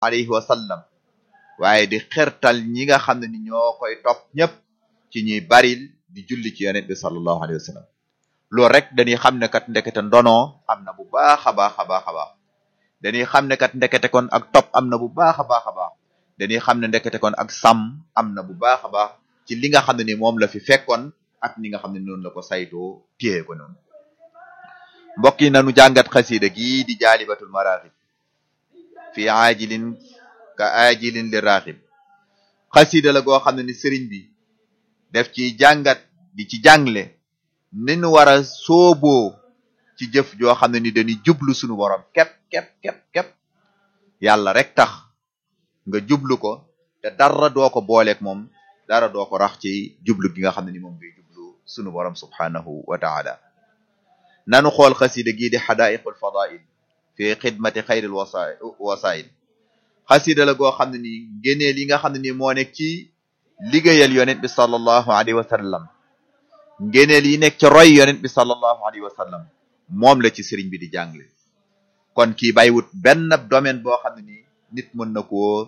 alayhi wa sallam waaye di xertal ñi nga xam ne ni ñoo koy topp ñëpp ci ñuy baril di julli ci yonent bi sallallahu alayhi wa sallam loolu rek dañuy xam ne kat ndekete ndonoo am na bu baax a baax a baax a baax dañuy xam ne kat ndekete kon ak topp am na bu baax a baax a baax dañuy xam ne ndekete kon ak sàmm am na bu baax a baax ci li nga xam ne ni moom la fi fekkoon ak ni nga xam ne noonu la ko saytoo téye ko noonu mbokk yi nanu jàngat xasida gii di jaalibatul maraaxib fi aajilin ka aajilin li raaxib xasida la goo xam ne ni sëriñ bi def ci jàngat di ci jàngle ni nu war a sooboo ci jëf joo xam ne ni dañuy jublu sunu borom képp képp képp képp yàlla rek tax nga jublu ko te dara doo ko booleeg moom dara doo ko rax ci jublu gi nga xam ne ni moom ngay jublu sunu borom subhanahu wa taala nanu xool xasida gii di xadaiqul fadail fi xidmati xayril wasa wasail xasida la goo xam ne ni ngéneel yi nga xam ne ni moo nekk ci liggéeyal yonent bi sallallahu alayhi wa sallam ngéneel yi nekk ci roy yonent bi sallallahu alayhi wa sallam moom la ci sëriñ bi di jàngle kon kii bàyyiwut benn domaine boo xam ne ni nit mën na koo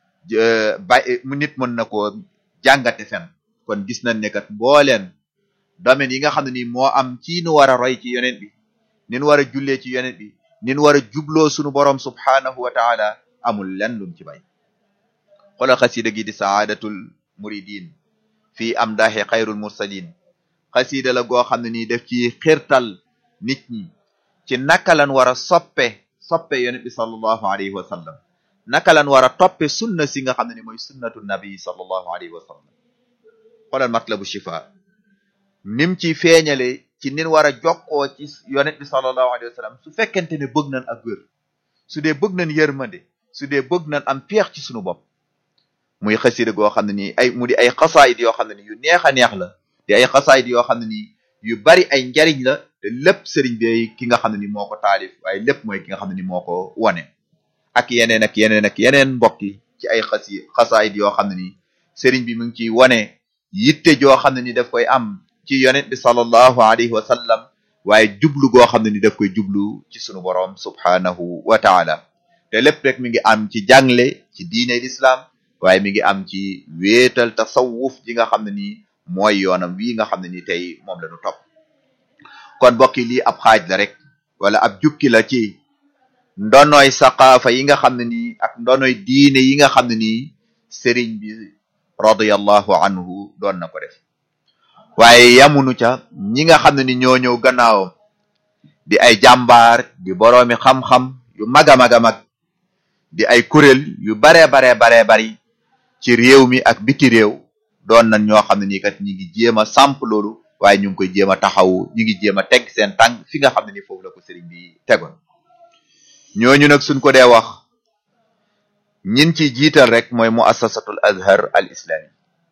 bay nit mën na koo jàngate fen kon gis nañ ne kat mbooleen domaine yi nga xam ne ni moo am ci nu war a roy ci yonent bi nin war a jullee ci yonent bi nin war a jubloo sunu borom subhanahu wa taala amul lenn lum ci bay xoolal xasida gi di saadatul muridin fii am daaxe xayrul mursalin xasida la goo xam ne nii def ci xirtal nit ñi ci naka lan war a soppe soppe yonent bi sallallahu alayhi wa sallam naka lan war a toppe sunna si nga xam ne ni mooy sunnatu nabi sallallahu alayhi wa sallam xoolal matlabu shifa nim ci feeñale ci nin war a jokkoo ci yonent bi sallallahu alayhi wa sallam su fekkente ne bëgg nañ ak wér su dee bëgg nañ yërmande su dee bëgg nañ am peex ci sunu bopp muy xasida goo xam ne nii ay mu di ay xasaayid yoo xam ne ni yu neex a neex la di ay xasaayid yoo xam ne nii yu bari ay njariñ la te lépp sëriñ bi ki nga xam ne ni moo ko taalif waaye lépp mooy ki nga xam ne ni moo ko wane ak yeneen ak yeneen ak yeneen mbokk yi ci ay xasi xasaayid yoo xam ne ni sëriñ bi mu ngi ciy wane yitte joo xam ne ni daf koy am ci yonent bi sallallahu alayhi wa sallam waaye jublu goo xam ne ni daf koy jublu ci sunu borom subhanahu wa taala te lépp rek mi ngi am ci jàngle ci diine l'islam waaye mi ngi am ci wéetal tasawuf ji nga xam ne ni mooy yoonam wii nga xam ne ni tey moom la ñu topp kon mbokk yi lii ab xaaj la rek wala ab jukki la ci ndonoy saqaafa yi nga xam ne nii ak ndonoy diine yi nga xam ne nii sëriñ bi radiyallahu anhu doon na ko def waaye yamunu ca ñi nga xam ne ni ñoo ñëw gannaawam di ay jàmbaar di boroomi xam-xam yu mag a mag a mag di ay kuréel yu baree baree baree bari ci réew mi ak biti réew doon nañ ñoo xam ne nii kat ñi ngi jéem a samp loolu waaye ñu ngi koy jéem a taxaw ñu ngi jéem a teg seen tànk fi nga xam ne ni foofu la ko sëriñ bi tegoon ñooñu nag suñ ko dee wax ñin ci jiital rek mooy muassasatul azhar al islami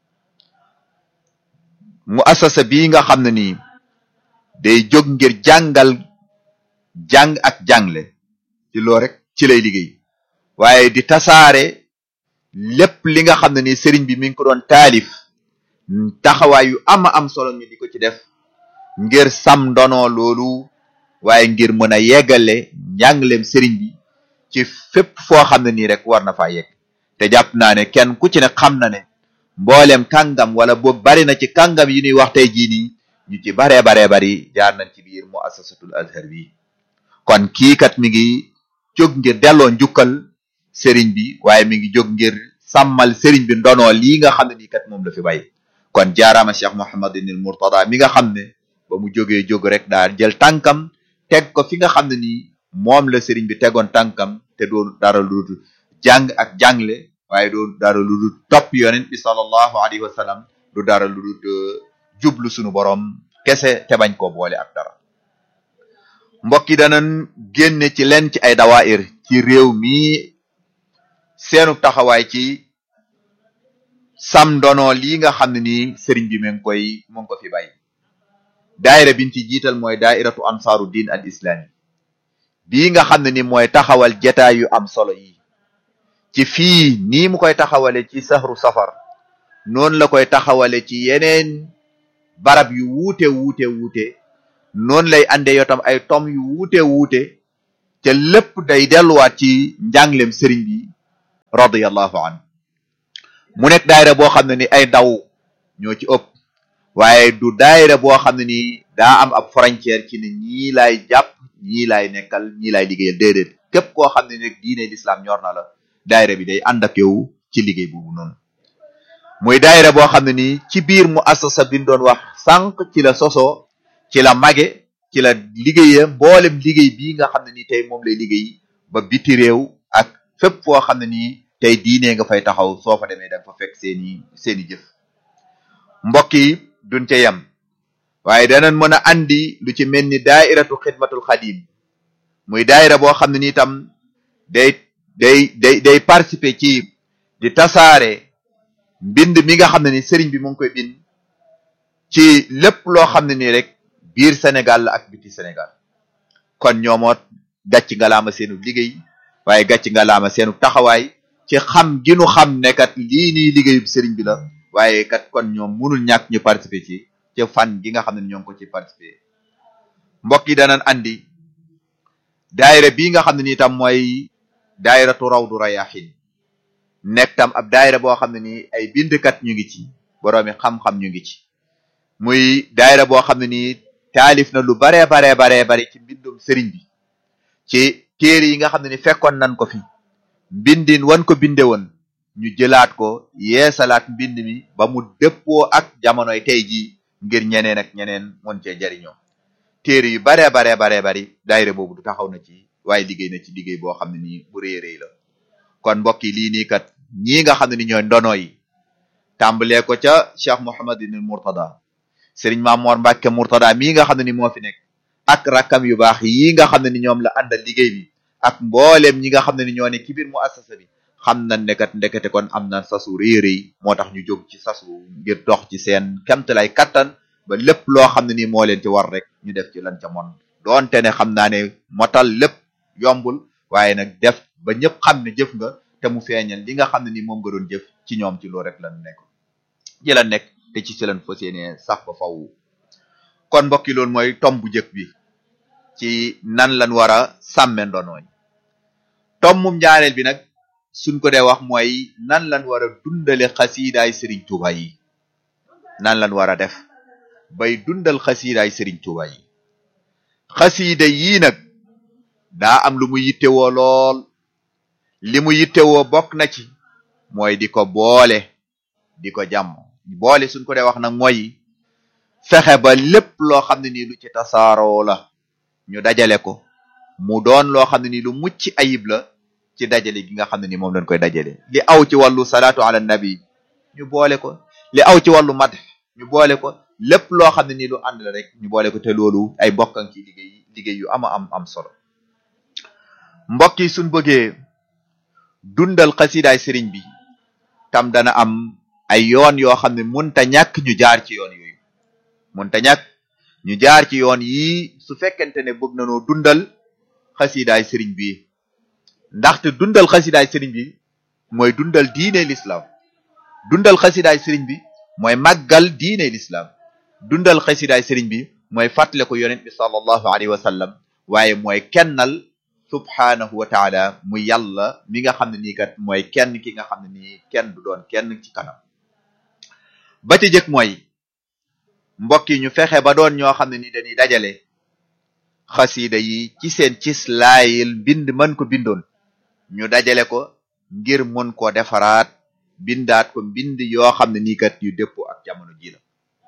muassasa bii nga xam ne nii day jóg ngir jàngal jàng ak jàngle ci loo rek ci lay liggéey waaye di tasaare lépp li nga xam ne ni sëriñ bi mi ngi ko doon taalif taxawaay yu ama am solo ñu di ko ci def ngir sam ndono loolu waaye ngir mën a yeggale njàngaleem sëriñ bi ci fépp foo xam ne nii rek war na faa yegg te jàpp naa ne kenn ku ci ne xam na ne mboolem kàngam wala boog bari na ci kàngam yi ñuy wax tey jii nii ñu ci baree baree bari jaar nañ ci biir muassasatul azhar bi kon kii kat mi ngi jóg ngir delloo njukkal sëriñ bi waaye mi ngi jóg ngir sàmmal sëriñ bi ndono lii nga xam ne nii kat moom la fi bay kon jaaraama cheikh mohamadinil murtada mi nga xam ne ba mu jógee jóg rek daal jël tànkam teg ko fi nga xam ne nii moom la sëriñ bi tegoon tànkam te doo dara lu dul jàng ak jàngle waaye doo dara lu dul topp yonent bi sallallahu alayhi wa sallam du dara lu dul jublu sunu borom kese te bañ koo boole ak dara mbokk yi danañ génne ci leen ci ay dawaayir ci réew mi seenu taxawaay ci sam ndono lii nga xam ne nii sëriñ bi mu ngi koy mu ngi ko fi bàyyi daayira biñ ci jiital mooy daairatu ansaaru diin al islami bii nga xam ne ni mooy taxawal jataay yu am solo yi ci fii nii mu koy taxawale ci sahru safar noonu la koy taxawale ci yeneen barab yu wuute wuute wuute noonu lay ande yotam ay tom yu wuute wuute te lépp day delluwaat ci njànglem sëriñ bi radiyallahu anhu mu nekk daayira boo xam ne ni ay ndaw ñoo ci ëpp waaye du daayira boo xam ne ni daa am ab frontière ci ne ñii laay jàpp ñii laay nekkal ñii laay liggéeyal déedéet képp koo xam ne nag diine l'islam ñor na la daayira bi day ànd ak yow ci liggéey boobu noonu muy daayira boo xam ne nii ci biir mu assasa bi ñu doon wax sànq ci la sosoo ci la mage ci la liggéeya mboolem liggéey bii nga xam ne nii tey moom lay liggéey ba biti réew ak fépp foo xam ne nii tey diine nga fay taxaw soo fa demee da nga fa fekk seeni seeni jëf mbokk yi duñ ca yem waaye danañ mën a andi lu ci mel ni daairatu xidmatul xadim muy daayira boo xam ne ni itam day day day day participer ci di tasaare mbind mi nga xam ne ni sëriñ bi mu ngi koy bind ci lépp loo xam ne nii rek biir Sénégal la ak biti Sénégal kon ñoomoot gàcc nga laama seenu liggéey waaye gàcc nga laama seenu taxawaay ci xam gi nu xam ne kat lii nii liggéeyub sëriñ bi la waaye kat kon ñoom munul ñàkk ñu participer ci ci fan gi nga xam ne ñoo ngi ko ci participer mbokk yi danañ andi daayira bii nga xam ne nii tam mooy daayiratu rawdu rayahin nekk tam ab daayira boo xam ne nii ay bindkat ñu ngi ci boroomi xam-xam ñu ngi ci muy daayira boo xam ne nii taalif na lu baree baree baree bari ci mbindum sëriñ bi ci téere yi nga xam ne ni fekkoon nañ ko fi mbindin wan ko binde woon ñu jëlaat ko yeesalaat mbind mi ba mu dëppoo ak jamonoy tey jii ngir ñeneen ak ñeneen mën cee jariñoo téere yu baree baree baree bari daayira boobu du taxaw na ci waaye liggéey na ci liggéey boo xam ne nii bu rëy rëy la kon mbokk yi lii nii kat ñii nga xam ne ni ñooy ndono yi tàmbalee ko ca Cheikh Mouhamadine Mourtada Serigne Mamor Mbacke Mourtada mii nga xam ne ni moo fi nekk ak rakkam yu baax yii nga xam ne ni ñoom la àndal liggéey bi ak mbooleem ñi nga xam ne ni ñoo ne ci biir mu assasa bi xam nañ ne kat ndekete kon am na sasu rëy rëy moo tax ñu jóg ci sasu ngir dox ci seen kemtalay kattan ba lépp loo xam ne ni moo leen ci war rek ñu def ci lan ca mon doonte ne xam naa ne motal lépp yombul waaye nag def ba ñëpp xam ne jëf nga te mu feeñal li nga xam ne ni moom nga doon jëf ci ñoom ci loolu rek lan nekk ci la nekk te ci si lan fas yéene sax ba faw kon mbokki loolu mooy tom bu njëkk bi ci nan lan war a sàmme ndonooy tommum ñaareel bi nag suñ ko dee wax mooy nan lan war a dundale xasiidaay sëriñ Tuuba yi nan lan war a def bay dundal xasiidaay sëriñ Tuuba yi xasiida yii nag daa am lu mu yittewoo lool li mu yittewoo bokk na ci mooy di ko boole di ko jàmm boole suñ ko dee wax nag mooy fexe ba lépp loo xam ne nii lu ci tasaaroo la ñu dajale ko mu doon loo xam ne nii lu mucc ayib la ci dajale gi nga xam ne ni moom lañ koy dajale li aw ci wàllu salaatu ala nabi ñu boole ko li aw ci wàllu mat ñu boole ko lépp loo xam ne nii lu ànd la rek ñu boole ko te loolu ay bokkan ci liggéey liggéey yu ama am am solo mbokk yi suñ bëggee dundal xasidaay sëriñ bi tam dana am ay yoon yoo xam ne munta ñàkk ñu jaar ci yoon yooyu munta ñàkk ñu jaar ci yoon yii su fekkente ne bëgg nañoo dundal xasidaay sëriñ bi ndaxte dundal xasidaay sëriñ bi mooy dundal diine l'islam dundal xasidaay sëriñ bi mooy màggal diine l'islam dundal xasidaay sëriñ bi mooy fàttale ko yonent bi sallallahu alayhi wa sallam waaye mooy kennal subhaanahu wa taala mu yàlla mi nga xam ne nii kat mooy kenn ki nga xam ne nii kenn du doon kenn ci kanam ba ci jëkk mooy mbokk yi ñu fexe ba doon ñoo xam ne ni dañuy dajale xasida yi ci seen cis laayil bind mën ko bindoon ñu dajale ko ngir mën koo defaraat bindaat ko mbind yoo xam ne nii kat yu dëppoo ak jamono ji la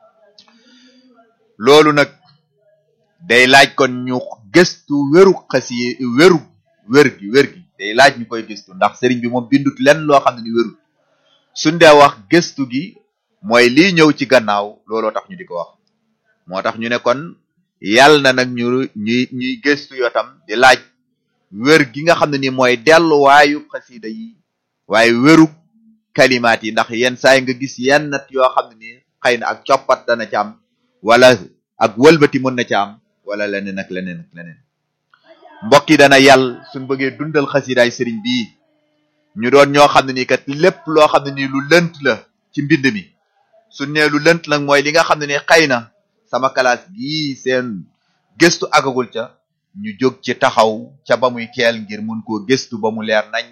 loolu nag day laaj kon ñu gëstu wéru xasi wéru wér gi wér gi day laaj ñu koy gëstu ndax sëriñ bi moom bindut lenn loo xam ne ni wérut suñ dee wax gëstu gi mooy lii ñëw ci gannaaw looloo tax ñu di ko wax moo tax ñu ne kon yàlla na nag ñu ñuy ñuy gëstu yoo tam di laaj wér gi nga xam ne ni mooy delluwaayu xasida yi waaye wéru kalimaat yi ndax yenn saay nga gis yenn nat yoo xam ne ni xëy na ak coppat dana ci am wala ak wëlbati mën na ci am wala leneen ak leneen ak leneen mbokk yi dana yàll suñ bëggee dundal xasidaay sëriñ bii ñu doon ñoo xam ne nii kat lépp loo xam ne nii lu lënt la ci mbind mi suñ nee lu lënt nag mooy li nga xam ne ni xëy na sama classe gii seen gëstu agagul ca ñu jóg ci taxaw ca ba muy teel ngir mun koo gëstu ba mu leer nañ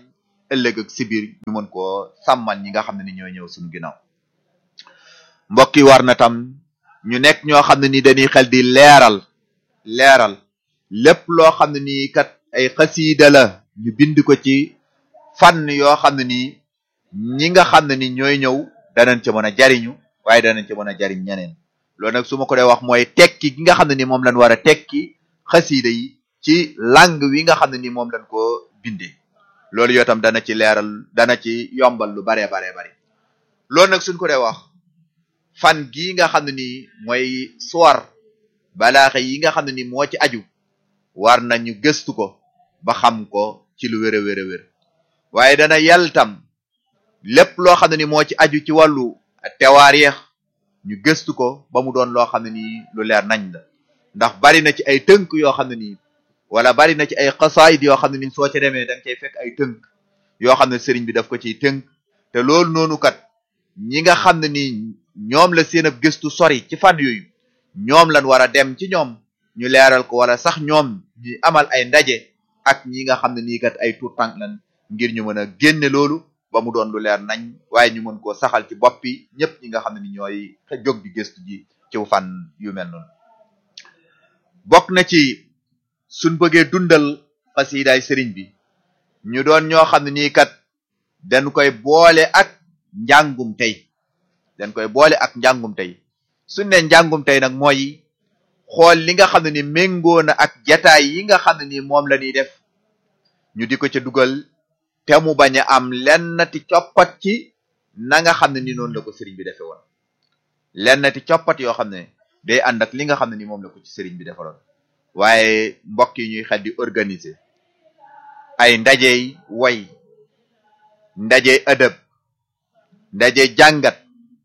ëllëg ak si biir ñu mën koo sàmmal ñi nga xam ne ni ñooy ñëw suñu ginnaaw mbokk yi war na tam ñu nekk ñoo xam ne ni dañuy xel di leeral leeral lépp loo xam ne nii kat ay xasiida la ñu bind ko ci fànn yoo xam ne nii ñi nga xam ne ni ñooy ñëw danañ ci mën a jariñu waaye danañ ci mën a jariñ ñeneen loolu nag su ma ko dee wax mooy tekki gi nga xam ne ni moom lañ war a tekki xasiida yi ci langue wi nga xam ne ni moom lañ ko bindee loolu yoo tam dana ci leeral dana ci yombal lu baree baree bari loolu nag suñ ko dee wax fan gii nga xam ne ni mooy suwar balaaxe yi nga xam ne ni moo ci aju war nañu gëstu ko ba xam ko ci lu wér a wér a wér waaye dana yàll tam lépp loo xam ne ni moo ci aju ci wàllu tewaarix ñu gëstu ko ba mu doon loo xam ne nii lu leer nañ la ndax bari na ci ay tënk yoo xam ne nii wala bari na ci ay xasaayid yoo xam ne ni soo ca demee da nga cay fekk ay tënk yoo xam ne sëriñ bi daf ko ciy tënk te loolu noonu kat ñi nga xam ne nii ñoom la seen ab gëstu sori ci fànn yooyu ñoom lan war a dem ci ñoom ñu leeral ko wala sax ñoom ñu amal ay ndaje ak ñi nga xam ne nii kat ay tuut tànk lan ngir ñu mën a génne loolu ba mu doon lu leer nañ waaye ñu mën koo saxal ci bopp yi ñëpp ñi nga xam ne ni ñooy jóg di gëstu ji ci fànn yu mel noonu bokk na ci suñ bëggee dundal xasiidaay sëriñ bi ñu doon ñoo xam ne nii kat dañ koy boole ak njàngum tey dañ koy boole ak njàngum tey suñ ne njàngum tey nag mooy xool li nga xam ne ni méngoo na ak jataay yi nga xam ne ni moom la ñuy def ñu di ko ca dugal te mu bañ a am lennati coppat ci na nga xam ne ni noonu la ko sëriñ bi defe woon lennati coppat yoo xam ne day ànd ak li nga xam ne ni moom la ko ci sëriñ bi defaloon waaye mbokk yi ñuy xel di organiser ay ndajey way ndajey ëdëb ndajey jàngat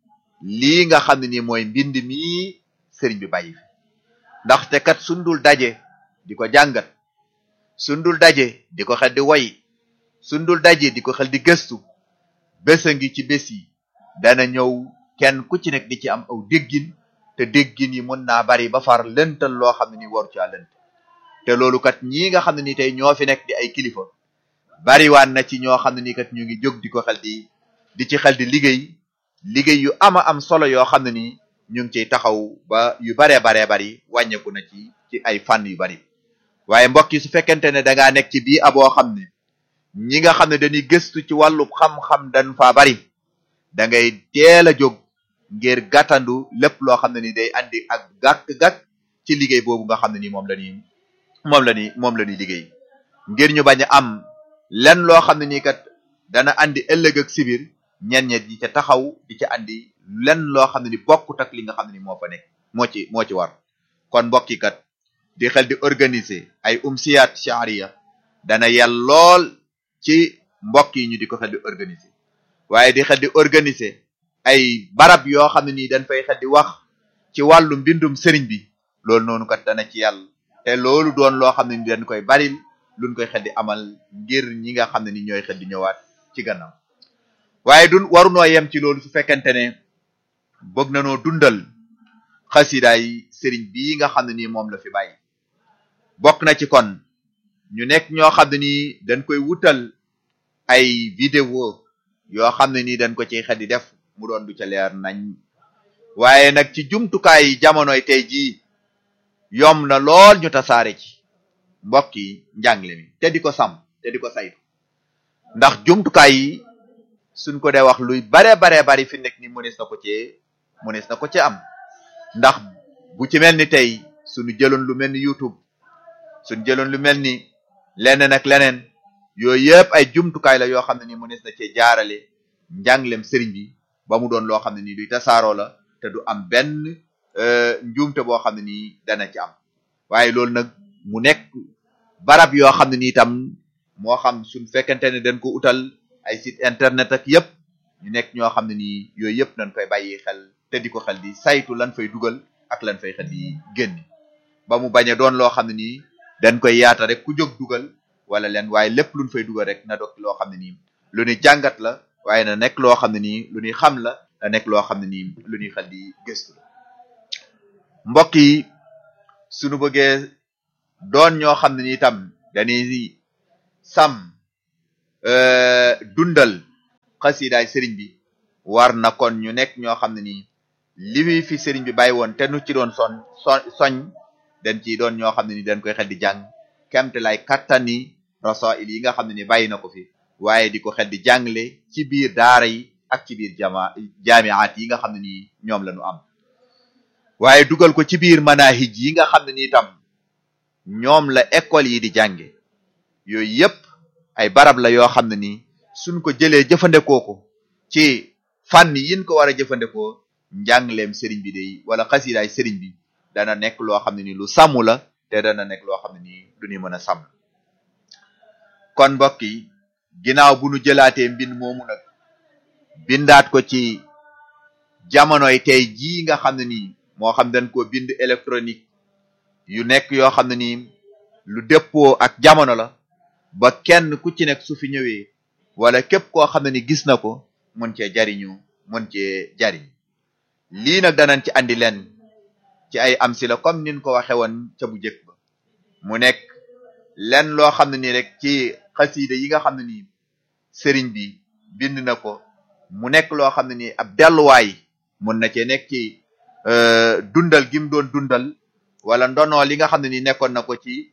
lii nga xam ne ni mooy mbind mii sëriñ bi bàyyi fi ndaxte kat sundul daje di ko jàngat sundul daje di ko xel di way sundul daje di ko xel di gëstu bésa ngi ci bés yi dana ñëw kenn ku ci nekk di ci am aw déggin te déggin yi mën naa bari ba far lëntal loo xam ne ni waru caa lënt te loolu kat ñii nga xam ne ni tey ñoo fi nekk di ay kilifa bariwaan na ci ñoo xam ne ni kat ñu ngi jóg di ko xel di di ci xel di liggéey liggéey yu ama am solo yoo xam ne ni ñu ngi ciy taxaw ba yu baree baree bari wàññeeku na ci ci ay fànn yu bari waaye mbokk yi su fekkente ne da ngaa nekk ci bii aboo xam ne ñi nga xam ne dañuy gëstu ci wàllu xam-xam dañ faa bari da ngay teel a jóg ngir gàttandu lépp loo xam ne ni day andi ak gàkk-gàkk ci liggéey boobu nga xam ne ni moom la ñuy moom la ñuy moom la ñuy liggéey ngir ñu bañ a am lenn loo xam ne nii kat dana andi ëllëg ak sibir ñen ñet di ca taxaw di ca andi lenn loo xam ne ni bokkut ak li nga xam ne ni moo fa nekk moo ci moo ci war kon mbokk yi kat di xel di organiser ay umsiyaat sharia dana yel lool ci mbokk yi ñu di ko xel di organiser waaye di xel di organiser ay barab yoo xam ne nii dañ fay xel di wax ci wàllu mbindum sëriñ bi loolu noonu kat dana ci yàlla te loolu doon loo xam ne ni dañ koy baril luñ koy xel di amal ngir ñi nga xam ne ni ñooy xel di ñëwaat ci gannaaw waaye du warunoo yem ci loolu su fekkente ne bëgg na noo dundal xasidaay sëriñ bii nga xam ne nii moom la fi bàyyi bokk na ci kon ñu nekk ñoo xam ne nii dañ koy wutal ay vidéo yoo xam ne nii dañ ko ciy xel di def mu doon du ca leer nañ waaye nag ci jumtukaay jamonoy tey jii yom na lool ñu tasaare ci mbokk yi njàngle mi te di ko sàmm te di ko saytu ndax jumtukaay yi suñ ko dee wax luy bare bare bari fi nekk ni mënees na ko cee mënees na ko ci am ndax bu ci mel ni tey suñu jëloon lu mel ni YouTube suñu jëloon lu mel ni leneen ak leneen yooyu yëpp ay jumtukaay la yoo xam ne ni mënees na cee jaarale njànglem sëriñ bi ba mu doon loo xam ne nii luy tasaaroo la te du am benn njuumte boo xam ne nii dana ci am waaye loolu nag mu nekk barab yoo xam ne nii tam moo xam suñ fekkente ne dañ ko utal ay site internet ak yëpp ñu nekk ñoo xam ne nii yooyu yëpp nañ koy bàyyi xel te di ko xel di saytu lan fay dugal ak lan fay xel di génn ba mu bañ a doon loo xam ne nii dañ koy yaata rek ku jóg dugal wala leen waaye lépp luñ fay dugal rek na doog loo xam ne nii lu ñuy jàngat la waaye na nekk loo xam ne nii lu ñuy xam la na nekk loo xam ne nii lu ñuy xel di gëstu la mbokk yi suñu bëggee doon ñoo xam ne nii tam dañuy sàmm dundal xasidaay sëriñ bi war na kon ñu nekk ñoo xam ne nii li muy fi sëriñ bi bàyyi woon te nu ci doon son son soñ dañ ciy doon ñoo xam ne ni dañ koy xel di jàng kemte lay kattani rasail yi nga xam ne ni bàyyi na ko fi waaye di ko xel di jàngale ci biir daara yi ak ci biir jama jaamiat yi nga xam ne nii ñoom la ñu am waaye dugal ko ci biir manahij yi nga xam ne ni itam ñoom la école yi di jànge yooyu yépp ay barab la yoo xam ne nii suñ ko jëlee jëfandikoo ko ci fànn yin ko war a jëfandikoo njàngleem sëriñ bi day wala xasidaay sëriñ bi dana nekk loo xam ne ni lu sàmm la te dana nekk loo xam ne nii du ñu mën a sàmm kon mbokk yi ginnaaw bu nu jëlaatee mbind moomu nag bindaat ko ci jamonoy tey jii nga xam ne nii moo xam dañ ko bind électronique yu nekk yoo xam ne nii lu dëppoo ak jamono la ba kenn ku ci nekk su fi ñëwee wala képp koo xam ne ni gis na ko mën cee jariñu mën cee jariñ lii nag danañ ci andi leen ci ay am si la comme nin ko waxe woon ca bu njëkk ba mu nekk len loo xam ne nii rek ci xasiida yi nga xam ne nii sëriñ bi bind na ko mu nekk loo xam ne nii ab delluwaay mun na cee nekk ci dundal gi mu doon dundal wala ndonoo li nga xam ne nii nekkoon na ko ci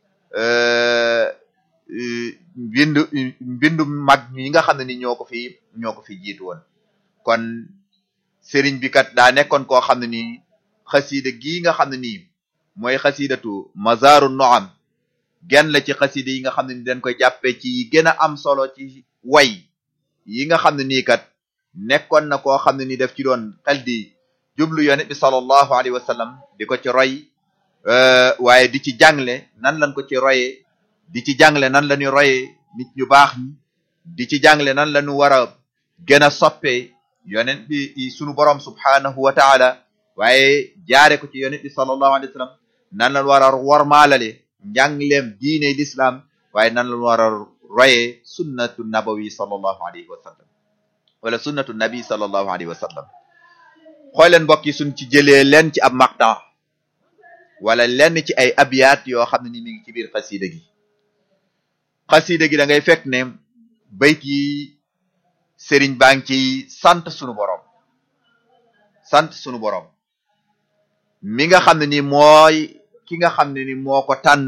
mbindu mbindu mag ñi nga xam ne ni ñoo ko fi ñoo ko fi jiitu woon kon sëriñ bi kat daa nekkoon koo xam ne nii xasiida gii nga xam ne nii mooy xasiidatu mazaaru noam genn la ci xasiida yi nga xam ne ni dañ koy jàppee ci gën a am solo ci way yi nga xam ne nii kat nekkoon na koo xam ne ni daf ci doon xel di jublu yonent bi sallallahu alayhi wa sallam di ko ci roy waaye di ci jàngle nan lañ ko ci royee di ci jàngle nan la ñu royee nit ñu baax ñi di ci jàngle nan la ñu war a gën a soppee yonent bi sunu borom subhanahu wa taala waaye jaare ko ci yonent bi sallallahu alayhi wa sallam nan la war a wormaalale njàngleem diine l'islam waaye nan la war a royee sunnatu nabawi sallallahu alayhi wa sallam wala sunnatu nabi sallallahu alayhi wa sallam xooleen mbokk yi suñ ci jëlee leen ci ab maqta wala lenn ci ay abiyat yoo xam ne ni mi ngi ci biir xasida gi xasida gi da ngay fekk ne bayt yi sëriñ baa ngi ci sant sunu borom sant sunu borom mi nga xam ne ni mooy ki nga xam ne ni moo ko tànn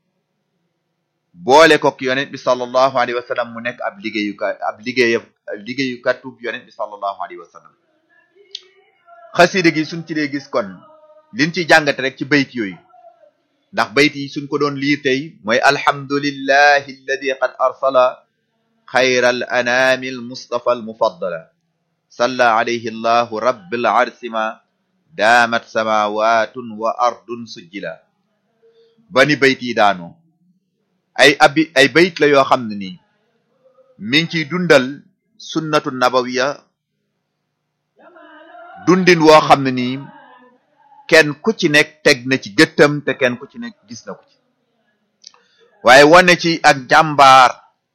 boole ko ki yonent bi sallallahu alayhi wa sallam mu nekk ab liggéeyukat ab liggéey liggéeyukatub yonent bi sallallahu alayhi wa sallam xasida gi suñ ci dee gis kon liñ ci jàngate rek ci bayt yooyu ndax bayt yi suñ ko doon liir tey mooy alhamdulillahi alladi qad arsala xayra al anami al mustafa al mufaddala salla alayhi allahu rabbil arsima daamat samawatun wa ardun sujjila bani bayt yi daanoo ay abi ay bayt la yoo xam ne nii mi ngi ciy dundal sunnatu nabawiya dundin woo xam ne nii kenn ku ci nekk teg na ci gëttam te kenn ku ci nekk gis na ko ci waaye wane ci ak jàmbaar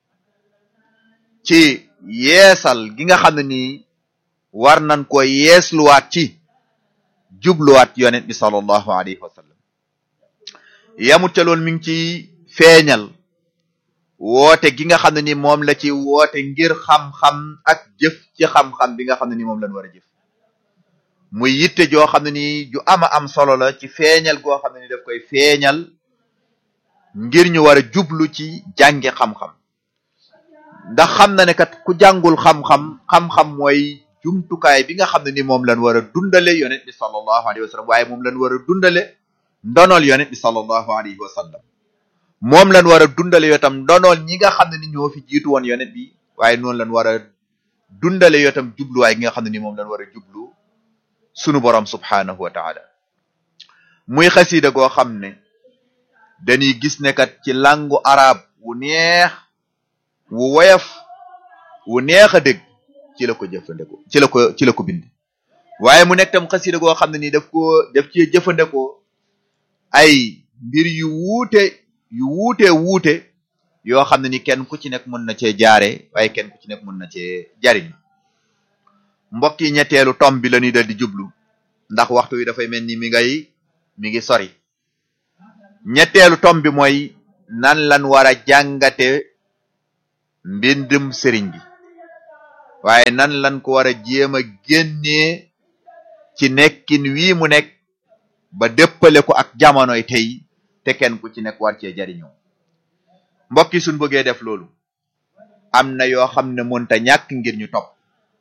ci yeesal gi nga xam ne nii war nañ ko yeesluwaat ci jubluwaat yonent bi sallallahu alayhi wa sallam yamut ca loolu mi ngi ci feeñal woote gi nga xam ne ni moom la ci woote ngir xam-xam ak jëf ci xam-xam bi nga xam ne ni moom lañ war a jëf muy yitte joo xam ne ni ju ama am solo la ci feeñal goo xam ne ni daf koy feeñal ngir ñu war a jublu ci jànge xam-xam ndax xam na ne kat ku jàngul xam-xam xam-xam mooy jumtukaay bi nga xam ne ni moom lañ war a dundale yonent bi sallallahu alayhi wa sallam waaye moom lañ war a dundale ndonol yonent bi sallallahu alayhi wa sallam moom lañ war a dundale yoo tam ndonool ñi nga xam ne ni ñoo fi jiitu woon yonent bi waaye noonu lañ war a dundale yoo tam jubluwaay gi nga xam ne ni moom lañ war a jublu sunu borom subhanahu wa taala muy xasida goo xam ne dañuy gis ne kat ci langu arab wu neex wu woyof wu neex a dégg ci la ko jëfandikoo ci la ko ci la ko bind waaye mu nekk tam xasida goo xam ne ni daf ko daf ci jëfandikoo ay mbir yu wuute yu wuute wuute yoo xam ne ni kenn ku ci nekk mën na cee jaare waaye kenn ku ci nekk mën na cee jariñ mbokk yi ñetteelu tom bi la ñuy dal di jublu ndax waxtu wi dafay mel ni mi ngay mi ngi sori ñetteelu tom bi mooy nan lan war a jàngate mbindum sëriñ bi waaye nan lan ko war a jéem a génnee ci nekkin wii mu nekk ba dëppale ko ak jamonoy tey te kenn ku ci nekk war cee jariñoo mbokk yi suñ bëggee def loolu am na yoo xam ne mënta ñàkk ngir ñu topp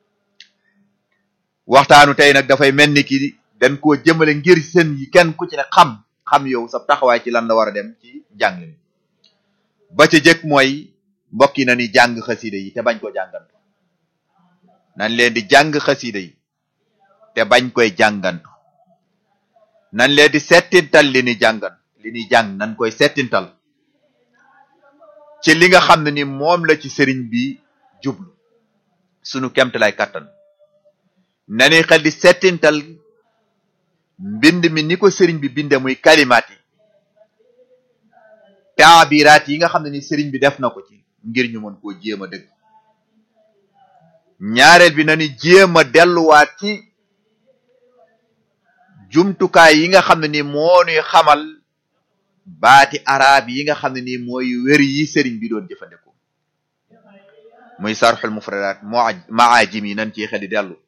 waxtaanu tey nag dafay mel ni ki dañ koo jëmale ngir seen yi kenn ku ci ne xam xam yow sa taxawaay ci lan la war a dem ci jàng mi ba ca jëkk mooy mbokk yi na ni jàng xasida yi te bañ ko jàngantu nañ leen di jàng xasida yi te bañ koy jàngantu nañ leen di settintal li ni jàngan li ni jàng nañ koy settintal ci li nga xam ne ni moom la ci sëriñ bi jublu sunu kemt lay kàttan nani xel di settintal mbind mi ni ko sëriñ bi binde muy kalimaat yi taabiraat yi nga xam ne ni sëriñ bi def na ko ci ngir ñu mën koo jéem a dëgg ñaareel bi nani jéem a delluwaat ci jumtukaay yi nga xam ne ni moo nuy xamal baati arab yi nga xam ne nii mooy wér yi sëriñ bi doon jëfandikoo muy sarxul mufradat maajim yi nan ci xel di dellu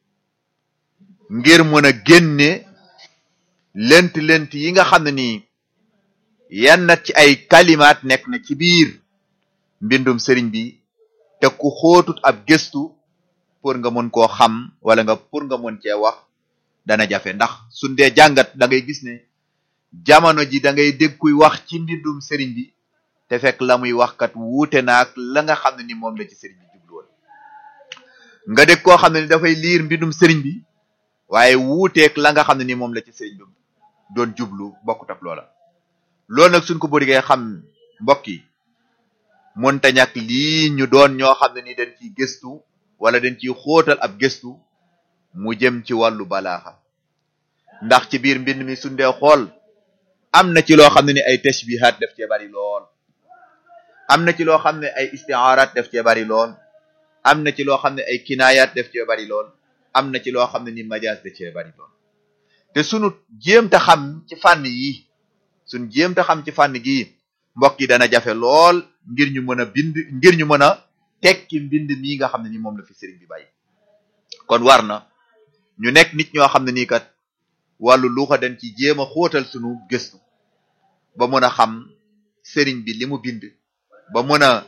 ngir mën a génne lent lent yi nga xam ne nii yenn ci ay kalimaat nekk na ci biir mbindum sëriñ bi te ku xóotut ab gëstu pour nga mën koo xam wala nga pour nga mën cee wax dana jafe ndax suñ dee jàngat da ngay gis ne jamono ji da ngay dégg kuy wax ci mbindum sëriñ bi te fekk la muy wax kat wuute naag la nga xam ne ni moom la ci sëriñ bi jublu woon nga dégg koo xam ne ni dafay liir mbindum sëriñ bi waaye wuuteeg la nga xam ne ni moom la ci sëriñ bi doon jublu bokkut ak loola loolu nag suñ ko bëggee xam mbokk yi mënta ñàkk lii ñu doon ñoo xam ne ni dañ ciy gëstu wala dañ ciy xóotal ab gëstu mu jëm ci wàllu balaaxa ndax ci biir mbind mi suñ dee xool am na ci loo xam ne ni ay tashbihat def cee bari lool am na ci loo xam ne ay istiaaraat def cee bari lool am na ci loo xam ne ay kinaayaat def cee bari lool am na ci loo xam ne ni majaas def cee bari lool te sunu jéem ta xam ci fànn yi sunu jéem ta xam ci fànn gii mbokk yi dana jafe lool ngir ñu mën a bind ngir ñu mën a tekki mbind mii nga xam ne ni moom la fi sëriñ bi bàyyi kon war na ñu nekk nit ñoo xam ne nii kat wàllu luuxa dañ ci jéem a xóotal sunu gëstu ba mën a xam sëriñ bi li mu bind ba mën a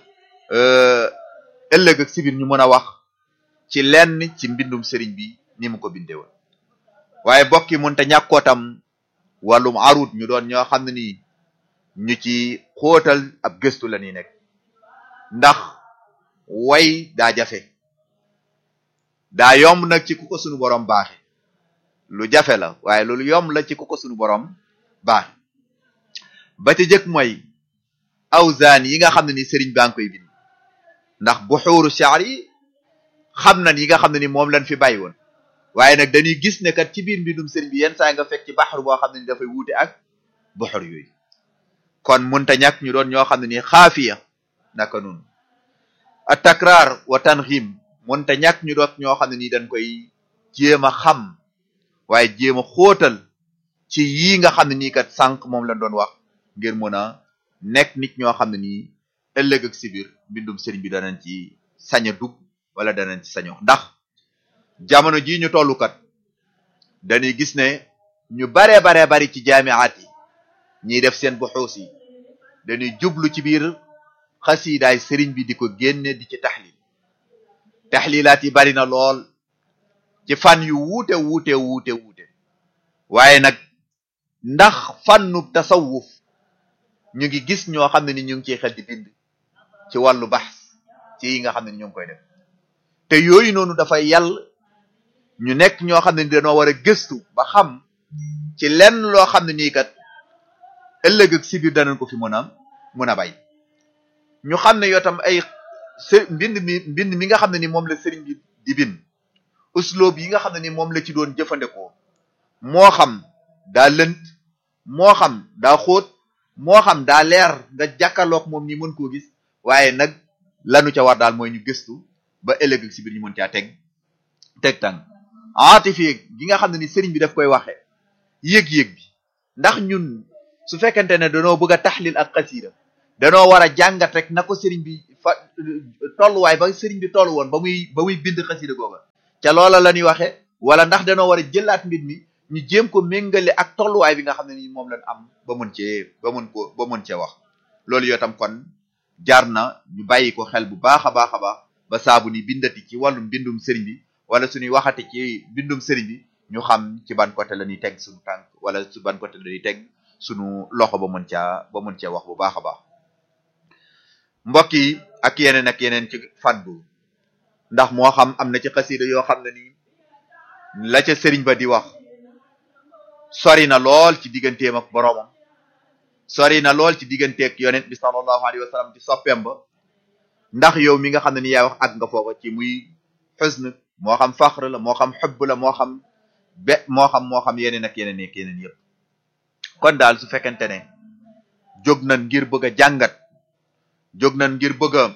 ëllëg ak sibir ñu mën a wax ci lenn ci mbindum sëriñ bi ni mu ko bindee woon waaye bokki mënta ñàkkoo tam wàllum arut ñu doon ñoo xam ne nii ñu ci xóotal ab gëstu la ñuy nekk ndax way daa jafe daa yomb nag ci ku ko sunu borom baaxe lu jafe la waaye loolu yomb la ci ku ko sunu borom baaxe ba ci jëkk mooy awzaan yi nga xam ne ni sëriñ baa ngi koy bind ndax buxuuru shaar yi xam nan yi nga xam ne ni moom lañ fi bàyyi woon waaye nag dañuy gis ne kat ci biir mbindum sëriñ bi yenn saa nga fekk ci baxar boo xam ne ni dafay wuute ak buxur yooyu kon munta ñàkk ñu doon ñoo xam ne ni xaafiya naka noonu a takraar wa tanxim munta ñàkk ñu doon ñoo xam ne ni dañ koy jéem a xam waaye jéem a xóotal ci yii nga xam ne nii kat sànq moom lañ doon wax ngir mën a nekk nit ñoo xam ne nii ëllëg ak sibir mbindum sëriñ bi danañ ci sañ a dugg wala danañ ci sañox ndax jamono jii ñu tollu kat dañuy gis ne ñu baree baree bari ci jaamiaat yi ñiy def seen buxuus yi dañuy jublu ci biir xasiidaay sëriñ bi di ko génne di ci taxlil taxlilaat yi bari na lool ci fan yu wuute wuute wuute wuute waaye nag ndax fànnu tasawuf ñu ngi gis ñoo xam ne ni ñu ngi ciy xel di bind ci wàllu baxs ci yi nga xam ne ni ñu ngi koy def te yooyu noonu dafay yàll ñu nekk ñoo xam ne ni dañoo war a gëstu ba xam ci lenn loo xam ne nii kat ëllëg ak si biir danañ ko fi mën a mën a bay ñu xam ne yoo tam ay së mbind mi mbind mi nga xam ne ni moom la sëriñ bi di bind usloob yi nga xam ne ni moom la ci doon jëfandikoo moo xam daa lënt moo xam daa xóot moo xam daa leer nga jàkkaarloog moom ni mën koo gis waaye nag lanu ca war daal mooy ñu gëstu ba ëllëg ak si biir ñu mën caa teg teg tàng aatifi gi nga xam ne ni sëriñ bi daf koy waxe yëg-yëg bi ndax ñun su fekkente ne danoo bëgg a taxlil ak xasiida danoo war a jàngat rek na ko sëriñ bi fa tolluwaay ba sëriñ bi toll woon ba muy ba muy bind xasida googa ca loola la ñuy waxe wala ndax danoo war a jëlaat mbir mi ñu jéem ko méngale ak tolluwaay bi nga xam ne ni moom lañ am ba mën cee ba mën ko ba mën cee wax loolu yoo tam kon jaar na ñu bàyyi ko xel bu baax a baax a baax ba saabu ni bindati ci wàllum bindum sëriñ bi wala suñuy waxati ci bindum sëriñ bi ñu xam ci ban côté la ñuy teg suñu tànk wala su ban côté la ñuy teg suñu loxo ba mën caa ba mën cee wax bu baax a baax mbokk yi ak yeneen ak yeneen ci fàddu ndax moo xam am na ci xasida yoo xam ne ni la ca sëriñ ba di wax sori na lool ci digganteem ak boroomam sori na lool ci digganteeg yonent bi sallallahu alayhi wa sallam ci soppeem ba ndax yow mi nga xam ne ni yaay wax ak nga foofa ci muy xusn moo xam faxr la moo xam xubb la moo xam be moo xam moo xam yeneen ak yeneen ak yeneen yëpp kon daal su fekkente ne jóg nañ ngir bëgg a jàngat jóg nañ ngir bëgg a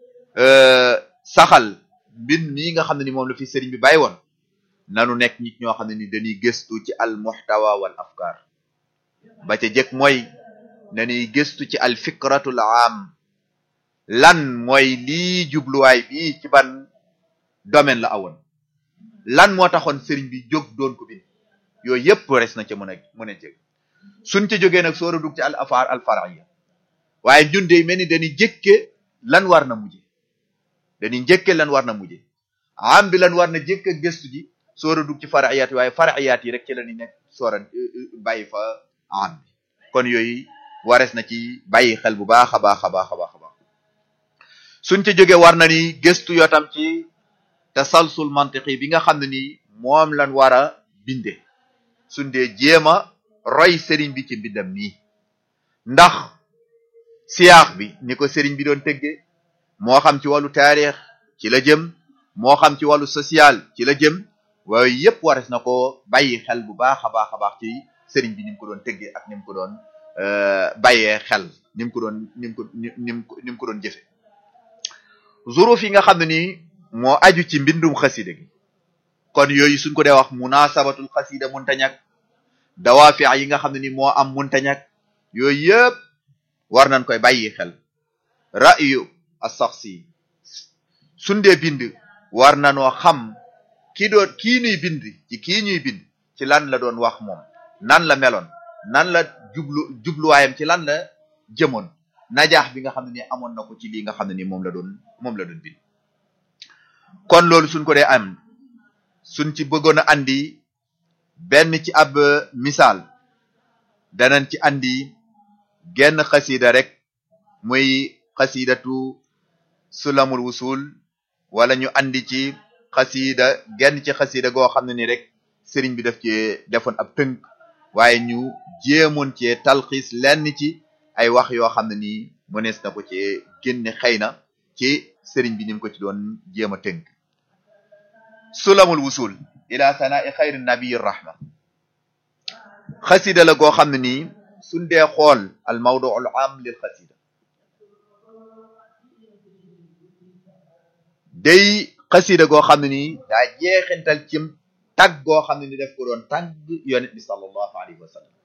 saxal mbir mii nga xam ne ni moom la fi sëriñ bi bàyyi woon nanu nekk nit ñoo xam ne ni dañuy gëstu ci al muhtawa wal afkar ba ca jëkk mooy nañuy gëstu ci al fikratul am lan mooy lii jubluwaay bi ci ban domaine la awoon lan moo taxoon sëriñ bi jóg doon ko bind yooyu yëpp res na ca mën a mën a jëg suñ ca jógee nag soor a dugg ci al afar al faraiya waaye ñun de mel ni dañuy jëkke lan war na mujje dañuy njëkke lan war na mujje am bi lan war na jëkk gëstu ji soor a dugg ci faraiyaat yi waaye faraiyaat yi rek ci la ñu nekk soor a bàyyi fa am bi kon yooyu wares na ci bàyyi xel bu baax a baax a baax a baax a baax suñ ca jógee war na ni gëstu yoo tam ci tasalsul mantiqi bi nga xam ne ni moom lan war a binde suñ dee jéem a roy sëriñ bi ci mbindam nii ndax siyaax bi ni ko sëriñ bi doon tëgge moo xam ci wàllu taarix ci la jëm moo xam ci wàllu social ci la jëm waaye yépp wares na ko bàyyi xel bu baax a baax a baax ci sëriñ bi ni mu ko doon tëggee ak ni mu ko doon bàyyee xel ni mu ko doon ni mu ko ni mu ko ni mu ko doon jëfe zuruf yi nga xam ne nii moo aju ci mbindum xasida gi kon yooyu suñ ko dee wax munasabatul xasida munta ñàkk dawaafi yi nga xam ne ni moo am munta ñàkk yooyu yëpp war nañ koy bàyyi xel ra'yu as-shakhsi suñ dee bind war nanoo xam ki doon kii ñuy bind ci kii ñuy bind ci lan la doon wax moom nan la meloon nan la jublu jubluwaayam ci lan la jëmoon najaax bi nga xam ne ni amoon na ko ci lii nga xam ne ni moom la doon moom la doon bind kon loolu suñ ko dee am suñ ci bëggoon a andi benn ci ab misaal danañ ci andi genn xasida rek muy xasidatu sulamul wusul wala ñu andi ci xasida genn ci xasida goo xam ne ni rek sëriñ bi daf ci defoon ab tënk waaye ñu jéemoon cee talxiis lenn ci ay wax yoo xam ne nii mënees na ko ci génne xëy na ci sëriñ bi ni mu ko ci doon jéem a tënk sulamul wusul ila sanai xayri nabii rahma xasida la goo xam ne nii suñ dee xool al mawdu al am lil xasida day xasida goo xam ne nii daa jeexintal cim tag goo xam ne ni def ko doon tagg yonent bi sallallahu alayhi wa sallam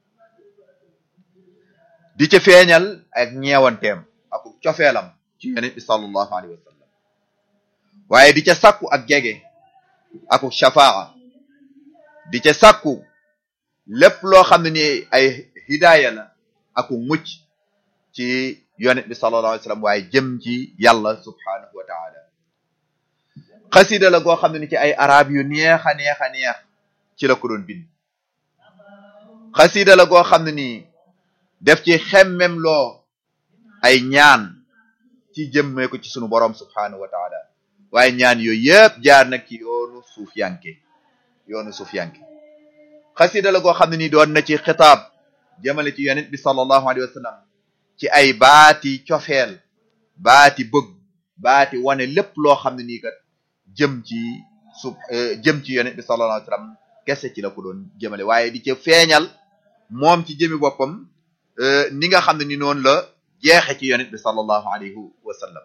di ca feeñal ak ñeewanteem ak cofeelam ci yonent bi sallallahu alayhi wa sallam waaye di ca sàkku ak jege aku shafaa di ca sàkku lépp loo xam ne ni ay hidaaya la aku mucc ci yonent bi sallallahu alayhi wa sallam waaye jëm ci yàlla subhanahu wa taala xasida la goo xam ne ni ci ay arab yu neex a neex a neex ci la ko doon bind xasida la goo xam ne nii def ci xemmem loo ay ñaan ci jëmmee ko ci sunu borom subhanahu wa taala waaye ñaan yooyu yëpp jaar nag ci yoonu suuf yanke yoonu suuf yanke xasida la goo xam ne nii doon na ci xitaab jëmale ci yonent bi sallallahu alayhi wa sallam ci ay baati cofeel baati bëgg baati wane lépp loo xam ne nii kat jëm ci sub jëm ci yonent bi sallallahu alayhi wa sallam kese ci la ko doon jëmale waaye di ca feeñal moom ci jëmi boppam ni nga xam ne ni noonu la jeexe ci yonent bi sallallahu alayhi wa sallam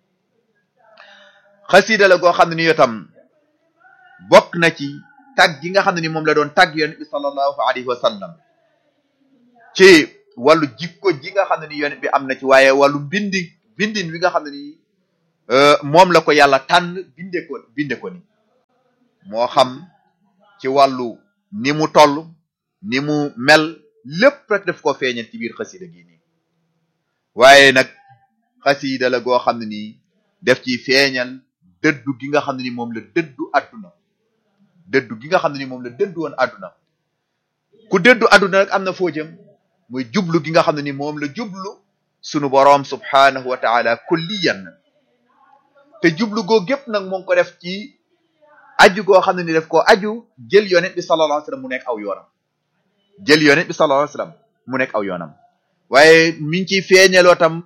xasida la goo xam ne ni yotam bokk na ci tag gi nga xam ne ni moom la doon tag yonent bi sallallahu alayhi wa sallam ci wàllu jikko ji nga xam ne ni yonent bi am na ci waaye wàllu mbindi bindin wi nga xam ne nii moom la ko yàlla tànn binde ko binde ko ni moo xam ci wàllu ni mu toll ni mu mel lépp rek daf ko feeñal ci biir xasida gi nii waaye nag xasida la goo xam ne nii def ci feeñal dëddu gi nga xam ne ni moom la dëddu àdduna dëddu gi nga xam ne ni moom la dëddu woon àdduna ku dëddu àdduna rek am na foo jëm muy jublu gi nga xam ne ni moom la jublu sunu boroom subhaanahu wa taala kulliyan te jublu goo gépp nag moo ngi ko def ci aju goo xam ne ni def ko aju jël yonent bi sallallahu alayhi wasallam mu nekk aw yoonam jël yonent bi sallallahu alayhi wasallam mu nekk aw yoonam waaye mi ngi ciy feeñaloo tam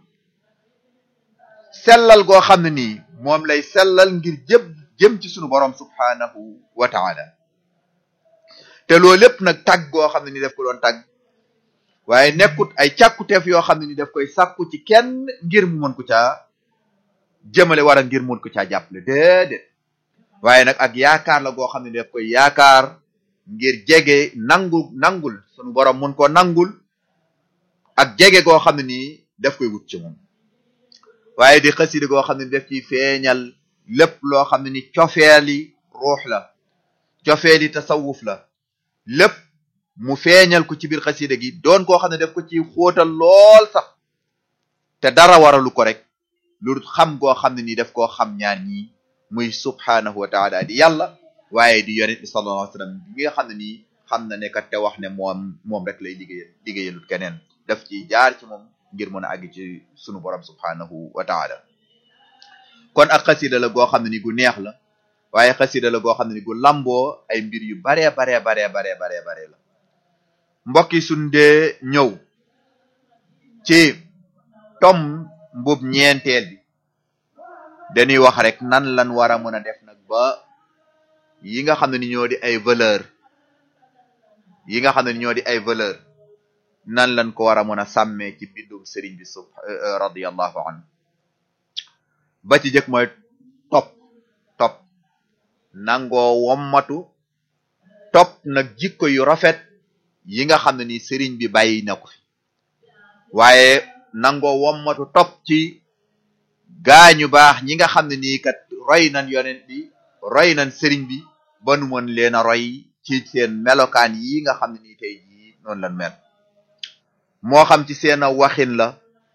sellal goo xam ne nii moom lay sellal ngir jëm jëm ci sunu borom subhaanahu wa taala te loolu lépp nag tàgg goo xam ne ni daf ko doon tàgg waaye nekkut ay càkkuteef yoo xam ne ni daf koy sàkku ci kenn ngir mu mën ko caa jëmale wara ngir mun ko caa jàppale déedéet waaye nag ak yaakaar la goo xam ne daf koy yaakaar ngir jege nangu nangul sunu borom mun ko nangul ak jege goo xam ne nii daf koy wut ci moom waaye di xasida goo xam ne daf ciy feeñal lépp loo xam ne ni cofeeli ruux la cofeeli tasawuf la lépp mu feeñal ko ci biir xasida gi doon koo xam ne daf ko ci xóotal lool sax te dara waralu ko rek lu xam goo xam ne ni daf koo xam ñaar ñii muy subhaanahu wa taala di yàlla waaye di yonent bi sallallahu alayhi wasallam bi nga xam ne nii xam na ne kat te wax ne moom moom rek lay liggéeyal liggéeyalut keneen daf ci jaar ci moom ngir mën a àgg ci sunu borom subhaanahu wa taala kon ak xasida la goo xam ne ni gu neex la waaye xasida la goo xam ne ni gu lamboo ay mbir yu baree baree baree baree baree baree la mbokk yi suñ dee ñëw ci tom mbub ñeenteel bi dañuy wax rek nan lan war a mën a def nag ba yi nga xam ne ni ñoo di ay valeur yi nga xam ne ni ñoo di ay valeur nan lan ko war a mën a sàmmee ci bindum sëriñ bi sub radiyallahu anhu ba ci jëkk mooy topp topp nangoo wommatu topp nag jikko yu rafet yi nga xam ne ni sëriñ bi bàyyi na ko fi waaye nangoo wommatu topp ci gaañu baax ñi nga xam ne nii kat roy nañ yonent bi roy nañ sëriñ bi ba nu mën leen a roy ci seen melokaan yi nga xam ne nii tey jii noonu lañ mel moo xam ci seen waxin la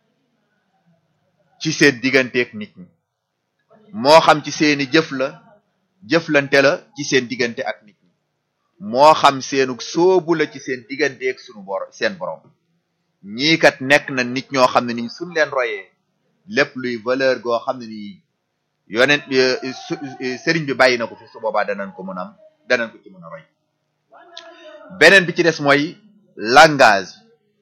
ci seen digganteeg nit ñi moo xam ci seeni jëf la jëflante la ci seen diggante ak nit ñi moo xam seenu soobu la ci seen digganteeg sunu bor seen borom ñii kat nekk na nit ñoo xam ne ni suñ leen royee lépp luy valeur goo xam ne nii yonent sëriñ bi bàyyi na ko fi su boobaa danañ ko mën am danañ ko ci mën a roy beneen bi ci des mooy langage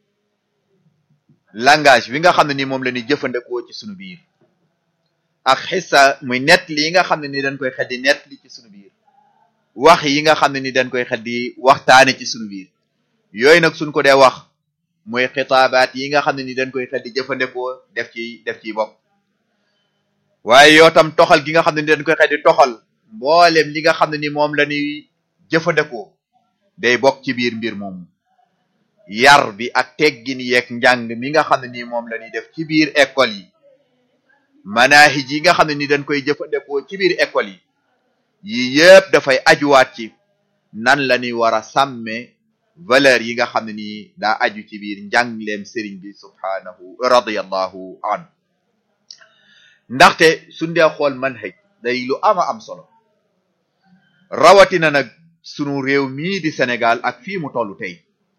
langage bi nga xam ne ni moom la ñuy jëfandikoo ci sunu biir ak xissa muy nett li nga xam ne ni dañ koy xel di nett li ci sunu biir wax yi nga xam ne ni dañ koy xel di waxtaane ci sunu biir yooyu nag suñ ko dee wax mooy xitaabaat yi nga xam ne ni dañ koy xel di jëfandikoo def ci def ciy bopp waaye yoo tam toxal gi nga xam ne ni dañ koy xel di toxal mboolem li nga xam ne ni moom la ñuy jëfandikoo day bokk ci biir mbir moomu yar bi ak teggin yeeg njàng mi nga xam ne ni moom la ñuy def ci biir école yi manahij yi nga xam ne ni dañ koy jëfandikoo ci biir école yi yi yëpp dafay ajuwaat ci nan la ñuy war a sàmme valeur yi nga xam ne ni daa aju ci biir njàngleem sëriñ bi subhaanahu radiyallahu anhu ndaxte suñ dee xool manhaj day lu ama am solo rawatina nag sunu réew mii di Sénégal ak fii mu tollu tey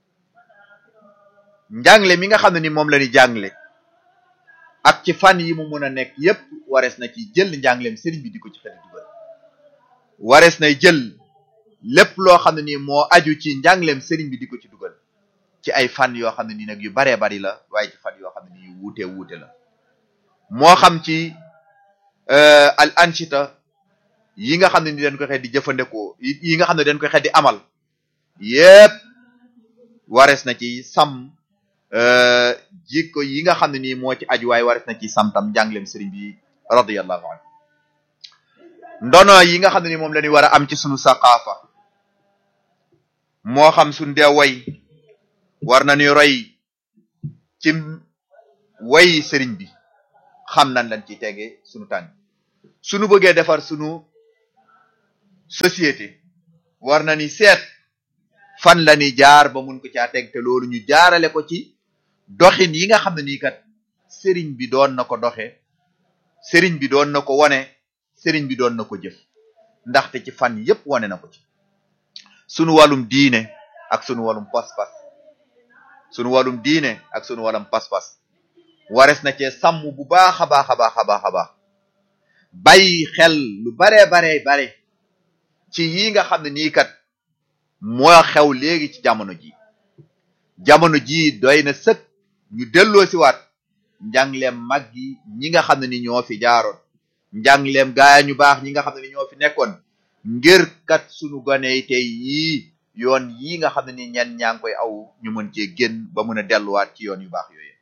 njàngle mi nga xam ne ni moom la ñu jàngle ak ci fan yi mu mun a nekk yépp warees na ci jël njàngleem sëriñ bi di ko ci xel dugal warees nay jël lépp loo xam ne ni moo aju ci njàngleem sëriñ bi di ko ci dugal ci ay fan yoo xam ne ni nag yu baree bari la waaye ci fan yoo xam ne ni yu wuute wuute la moo xam ci al anchita yi nga xam ne ni dañ koy xel di jëfandikoo yi nga xam ne dañ koy xel di amal yépp warees na ci sam jikko yi nga xam ne nii moo ci aju waaye warees na ci sam tam njàngleem sëriñ bi radiyallahu anhu ndono yi nga xam ne ni moom la ñu war a am ci sunu saqaafa moo xam suñ dee way war nañu roy ci way sëriñ bi xam nan lañ ci tege sunu tànk sunu bëggee defar sunu société war na ni seet fan la ni jaar ba mun ko caa teg te loolu ñu jaarale ko ci doxin yi nga xam ne nii kat sëriñ bi doon na ko doxe sëriñ bi doon na ko wone sëriñ bi doon na ko jëf ndaxte ci fan yépp wone na ko ci sunu wàllum diine ak sunu wàllum pas-pas sunu wàllum diine ak sunu wàllum pas-pas wares na cee sàmm bu baax a baax a baax a baax a baax bàyyi xel lu baree baree bare ci yi nga xam ne nii kat moo xew léegi ci jamono ji jamono ji doy na sëkk ñu delloo si waat njàngleem mag yi ñi nga xam ne ni ñoo fi jaaroon njàngleem gaaya ñu baax ñi nga xam ne ni ñoo fi nekkoon ngir kat sunu gone yi tey yii yoon yi nga xam ne ni ñenn ñaa ngi koy aw ñu mën cee génn ba mën a delluwaat ci yoon yu baax yooyu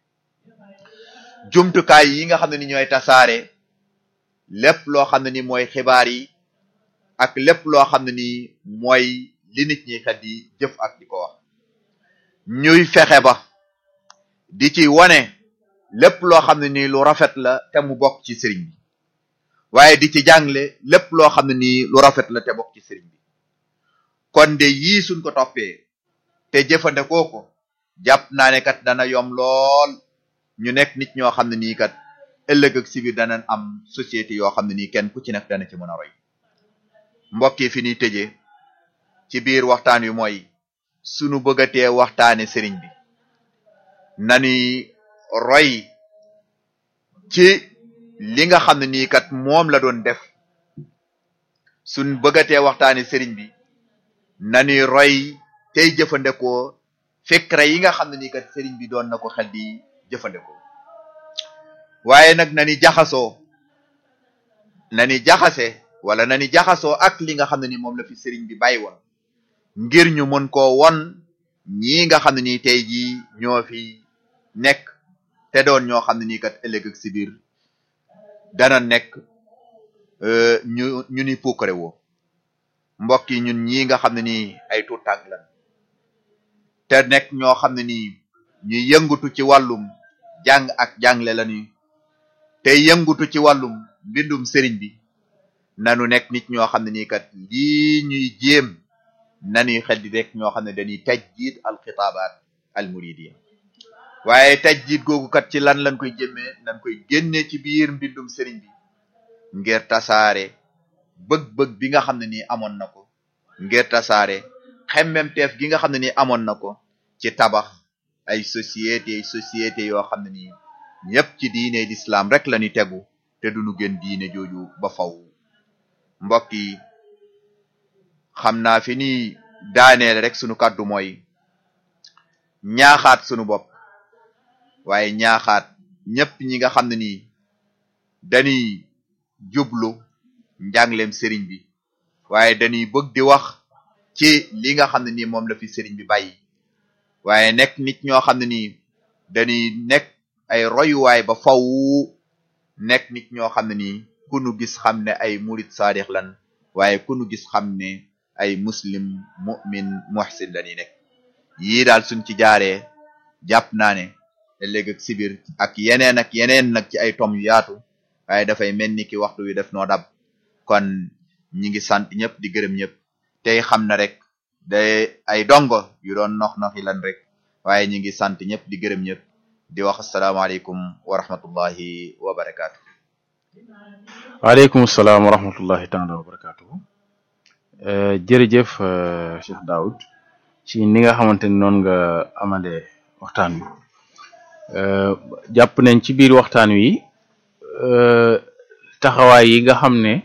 jumtukaay yi nga xam ne ni ñooy tasaare lépp loo xam ne ni mooy xibaar yi ak lépp loo xam ne ni mooy li nit ñi kat di jëf ak di ko wax ñuy fexe ba di ci wane lépp loo xam ne ni lu rafet la te mu bokk ci sëriñ bi waaye di ci jàngle lépp loo xam ne nii lu rafet la te bokk ci sëriñ bi kon de yii suñ ko toppee te jëfandikoo ko jàpp naa ne kat dana yom lool ñu nekk nit ñoo xam ne nii kat ëllëg ak si biir danañ am société yoo xam ne nii kenn ku ci nekk dana ci mën a roy mbokk yi fi ñuy tëjee ci biir waxtaan wi mooy sunu bëggatee waxtaane sëriñ bi nani roy ci li nga xam ne nii kat moom la doon def suñ bëggatee waxtaane sëriñ bi nani roy tey jëfandikoo fikra yi nga xam ne nii kat sëriñ bi doon na ko xel di jëfandikoo waaye nag nani jaxasoo nani jaxase wala nani jaxasoo ak li nga xam ne ni moom la fi sëriñ bi bàyyi woon ngir ñu mën koo won ñii nga xam ne nii tey jii ñoo fi nekk te doon ñoo xam ne nii kat ëllëg ak si biir dana nekk ñu ñu ni puukare woo mbokk yi ñun ñii nga xam ne nii ay tuut tànk lan te nekk ñoo xam ne nii ñuy yëngutu ci wàllum jàng ak jàngle lañu te yëngutu ci wàllum mbindum sëriñ bi nanu nekk nit ñoo xam ne nii kat lii ñuy jéem nanuy xel di rek ñoo xam ne dañuy tajjid al xitaabaat al muridiya waaye tajjid googu kat ci lan lañ koy jëmee nañ koy génne ci biir mbindum sëriñ bi ngir tasaare bëgg-bëgg bi nga xam ne nii amoon na ko ngir tasaare xemmemteef gi nga xam ne nii amoon na ko ci tabax ay société société yoo xam ne nii ñëpp ci diine l'islam rek la ñu tegu te duñu gën diine jooju ba faw mbokk yi xam naa fi ni daaneel rek sunu kàddu mooy ñaaxaat sunu bopp waaye ñaaxaat ñëpp ñi nga xam ne nii dañuy jublu njàngleem sëriñ bi waaye dañuy bëgg di wax ci li nga xam ne nii moom la fi sëriñ bi bàyyi waaye nekk nit ñoo xam ne nii dañuy nekk ay royuwaay ba faw nekk nit ñoo xam ne nii ku nu gis xam ne ay murid saadix lan waaye ku nu gis xam ne ay muslim mu'min muhsin lañuy nekk yii daal suñ ci jaaree jàpp naa ne ëllëg ak sibir ak yeneen ak yeneen nag ci ay tom yu yaatu waaye dafay mel ni ki waxtu wi def noo dab kon ñi ngi sant ñëpp di gërëm ñëpp tey xam na rek day ay dongo yu doon nox noxi lan rek waaye ñi ngi sant ñëpp di gërëm ñëpp di wax asalaamaaleykum wa rahmatullahi wa barakaatu. waaleykum salaam wa rahmatullahi taala wa barakaatu. jërëjëf Cheikh Daoud ci ni nga xamante ni noonu nga amalee waxtaan wi jàpp nañ ci biir waxtaan wi taxawaay yi nga xam ne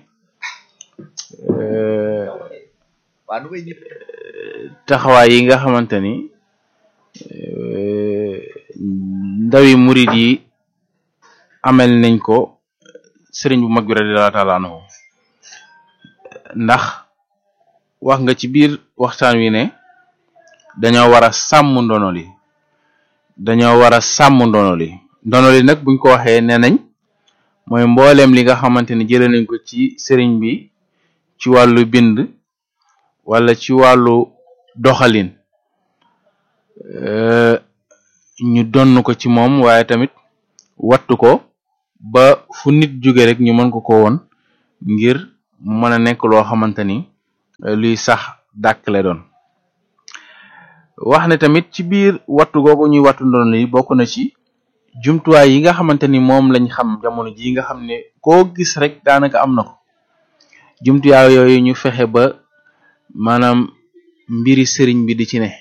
waa nu may ñëpp taxawaay yi nga xamante ni ndawi murid yi amel nañ ko sëriñ bu mag bi radiyallahu taala anhu ndax wax nga ci biir waxtaan wi ne dañoo war a sàmm ndono li dañoo war a sàmm ndono li ndono li nag buñ ko waxee nee nañ mooy mbooleem li nga xamante ni jëlee nañ ko ci sëriñ bi ci wàllu bind wala ci wàllu doxalin ñu donn ko ci moom waaye tamit wattu ko ba fu nit jóge rek ñu mën ko ko woon ngir mu mën a nekk loo xamante ni luy sax dàkk le doon wax ne tamit ci biir wattu googu ñuy wattu ndono li bokk na ci jumtuwaay yi nga xamante ni moom lañ xam jamono ji nga xam ne koo gis rek daanaka am na ko jumtuwaay yooyu ñu fexe ba maanaam mbiri sëriñ bi di ci ne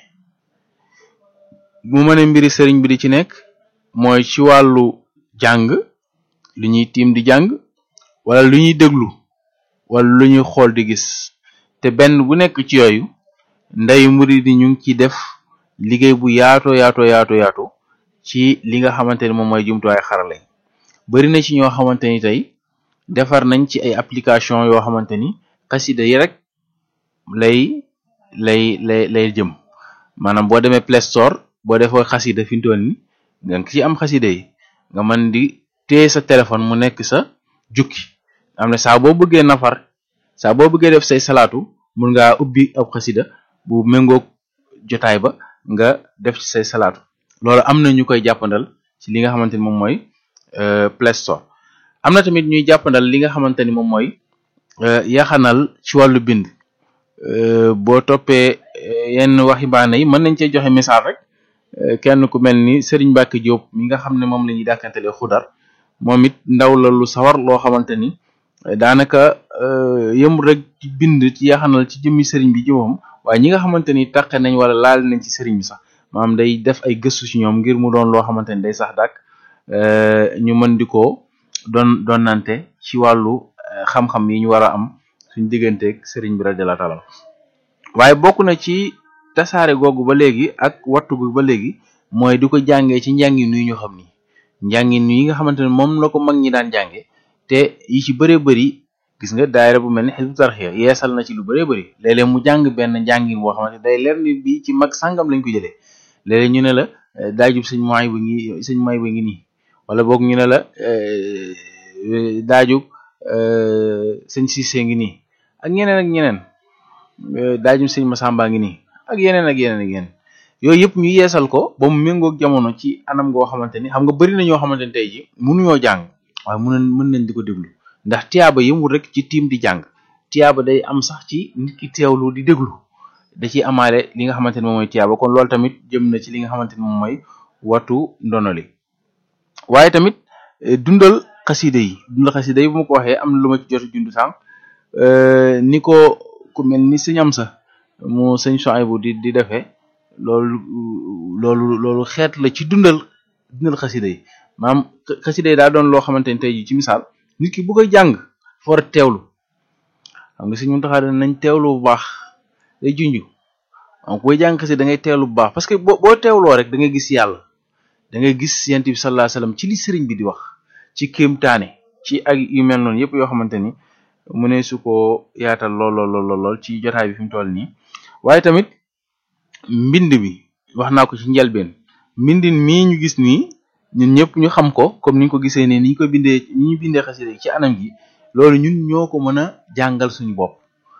mu mën a mbiri sëriñ bi di ci nekk mooy ci wàllu jàng lu ñuy tiim di jàng wala lu ñuy déglu wala lu ñuy xool di gis te benn bu nekk ci yooyu ndeyu murid yi ñu ngi ciy def liggéey bu yaato yaato yaato yaato ci li nga xamante ni moom mooy jumtuwaay xarale bari na ci ñoo xamante ni tey defar nañ ci ay application yoo xamante ni xasida yi rek lay lay lay lay jëm maanaam boo demee Play Store boo defoo xasida fi mu toll ni nga ci am xasida yi nga mën di téye sa téléphone mu nekk sa jukki am na saa boo bëggee nafar saa boo bëggee def say salaatu mun ngaa ubbi ab xasida bu méngoog jotaay ba nga def ci say salaatu loolu am na ñu koy jàppandal ci li nga xamante ni moom mooy Play Store am na tamit ñuy jàppandal li nga xamante ni moom mooy yaxanal ci wàllu bind boo toppee yenn waxambaane yi mën nañ cee joxe misaal rek kenn ku mel ni Serigne Mbacke Diop mi nga xam ne moom la ñuy dàkkantelee xudar moom it ndaw la lu sawar loo xamante ni daanaka yëmul rek ci bind ci yaxanal ci jëmmi Serigne bi jëmam waaye ñi nga xamante ni taqe nañ wala laal nañ ci Serigne bi sax maanaam day def ay gëstu ci ñoom ngir mu doon loo xamante ni day sax dàkk ñu mën di ko doon doon nante ci wàllu xam-xam yi ñu war a am suñ digganteeg Serigne bi radiyallahu taala waaye bokk na ci tasaare googu ba léegi ak wattu gu ba léegi mooy di ko jàngee ci njàngin yi ñu xam ni njàngin yi nga xamante ne moom la ko mag ñi daan jànge te yi ci bëree bëri gis nga daayira bu mel ni Hizbut Tarqiyyah yeesal na ci lu bëree bëri léeg-léeg mu jàng benn njàngin boo xamante day leer ni bi ci mag sàngam lañ ko jëlee léeg-léeg ñu ne la daajub sëñ moy ba ngi sëñ moy ba ngi nii wala boog ñu ne la daajub sëñ Cissé ngi nii ak ñeneen ak ñeneen daajub sëñ Massamba ngi nii ak yeneen ak yeneen ak yeneen yooyu yëpp ñu yeesal ko ba mu méngoog jamono ci anam goo xamante ni xam nga bari na ñoo xamante ni tey ji mënuñoo jàng waaye mën mën nañ di ko déglu ndax tiyaaba yëmul rek ci tiim di jàng tiyaaba day am sax ci nit ki teewlu di déglu da ciy amaale li nga xamante ni moom mooy tiyaaba kon loolu tamit jëm na ci li nga xamante ni moom mooy watu ndono li waaye tamit dundal xaside yi dundal xaside yi bu ma ko waxee am na lu ma ci jot a jund sànq ni ko ku mel ni sëñ am sa mu sëñ Soaybu di di defee loolu loolu loolu xeet la ci dundal dundal xaside yi maanaam xaside yi daa doon loo xamante ni tey jii ci misaal nit ki bu koy jàng fa war a teewlu xam nga sëñ Muntaxa nañ teewlu bu baax day junj donc booy jàng xaside da ngay teewlu bu baax parce que boo boo teewloo rek da ngay gis yàlla da ngay gis yent bi sallallahu alayhi wasallam ci li sëriñ bi di wax ci kéemtaane ci ak yu mel noonu yëpp yoo xamante ni mu ne su ko yaatal lool lool lool lool ci jotaay bi fi mu toll nii waaye tamit mbind mi wax naa ko ci njëlbeen mbindin mii ñu gis nii ñun ñëpp ñu xam ko comme ni ñu ko gisee ne ni ñu ko bindee ni ñu bindee xasida ci anam gi loolu ñun ñoo ko mën a jàngal suñu bopp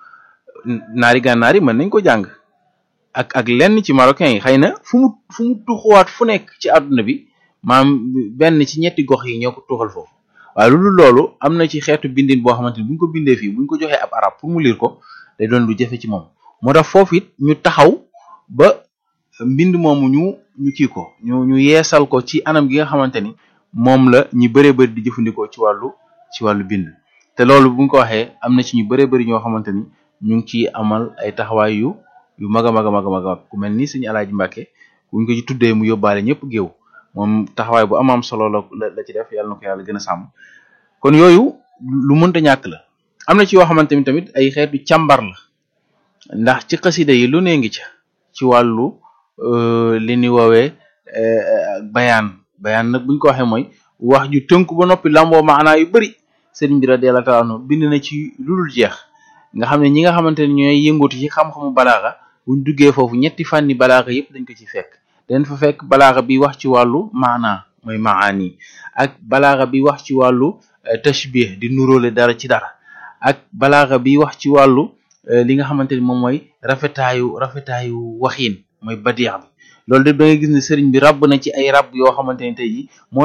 naari gànnaar yi mën nañ ko jàng ak ak lenn ci marocain yi xëy na fu mu fu mu tuxuwaat fu nekk ci àdduna bi maam benn ci ñetti gox yi ñoo ko tuxal foofu waaye loolu loolu am na ci xeetu bindin boo xamante ni bu ñu ko bindee fii bu ñu ko joxee ab arab pour mu lire ko day doon lu jafe ci moom moo tax foofu it ñu taxaw ba mbind moomu ñu ñu kii ko ñu ñu yeesal ko ci anam gi nga xamante ni moom la ñu bëree bëri di jëfandikoo ci wàllu ci wàllu bind te loolu bu ñu ko waxee am na ci ñu bëree bëri ñoo xamante ni ñu ngi ciy amal ay taxawaay yu yu mag a mag a mag a mag ku mel ni sëñ Alaaji Mbàkke buñ ko ci tuddee mu yóbbaale ñëpp géew moom taxawaay bu am am solo la la ci def yàlla na ko yàlla gën a sàmm kon yooyu lu mënta ñàkk la am na ci yoo xamante ni tamit ay xeetu càmbar la ndax ci xasida yi lu ne ngi ca ci wàllu li ni woowee bayaan bayaan nag buñ ko waxee mooy wax ju tënk ba noppi lamboo maanaa yu bari sëriñ bi radiyallahu ta'ala anhu bind na ci lu dul jeex nga xam ne ñi nga xamante ne ñooy yëngatu ci xam-xamu balaaxa buñ duggee foofu ñetti fànni balaaxa yëpp dañ ko ci fekk dañ fa fekk balaaxa bi wax ci wàllu maanaa mooy maani ak balaaxa bi wax ci wàllu tashbih di nuróole dara ci dara ak balaaxa bi wax ci wàllu li nga xamante ni moom mooy rafetaayu rafetaayu waxiin mooy badiix bi loolu de da ngay gis ne sëriñ bi ràbb na ci ay ràbb yoo xamante ni tey ji moo tax